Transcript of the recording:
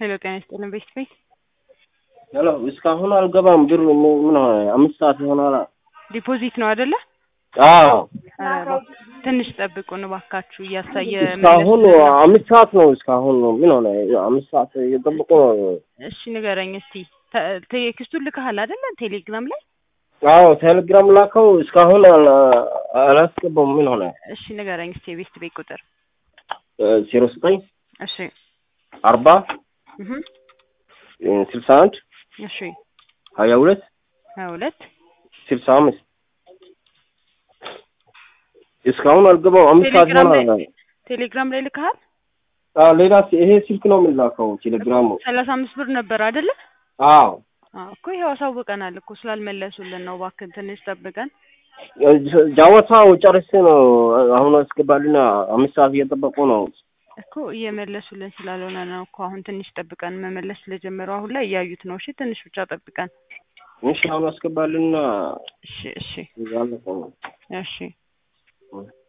ሄሎ ጤና ይስጥልን ቤት ቤት ሄሎ እስካሁን አልገባም። ብር ምን ሆነ? አምስት ሰዓት ይሆናል። ዲፖዚት ነው አይደለ? አዎ ኧረ ትንሽ ጠብቁን እባካችሁ እያሳየ እስካሁን አምስት ሰዓት ነው። እስካሁን ምን ሆነ? አምስት ሰዓት እየጠበቁ ነው። እሺ ንገረኝ እስቲ ተ- ቴክስቱን ልከሃል አይደለ? ቴሌግራም ላይ አዎ ቴሌግራም ላከው። እስካሁን አላ- አላስገባም። ምን ሆነ? እሺ ንገረኝ እስቲ የቤት ቤት ቁጥር ዜሮ ዘጠኝ እሺ አርባ እህ ስልሳ አንድ እሺ ሀያ ሁለት ሀያ ሁለት ስልሳ አምስት እስካሁን አልገባም። አምስት ሰዓት ቴሌግራም ላይ ይሆናል። ቴሌግራም ላይ ልከሃል? አዎ ሌላ ይሄ ስልክ ነው የምላከው ቴሌግራሙ። ሰላሳ አምስት ብር ነበር አይደለ? አዎ አዎ እኮ ይኸው አሳውቀናል እኮ ስላልመለሱልን ነው። እባክህን ትንሽ ጠብቀን። ጃወታው ጨርሼ ነው አሁን አስገባልና አምስት ሰዓት እየጠበቁ ነው። እኮ እየመለሱልን ስላልሆነ ነው እኮ አሁን ትንሽ ጠብቀን መመለስ ስለጀመሩ አሁን ላይ እያዩት ነው። እሺ ትንሽ ብቻ ጠብቀን። እሺ አሁን አስገባልና እሺ እሺ ያለፈው እሺ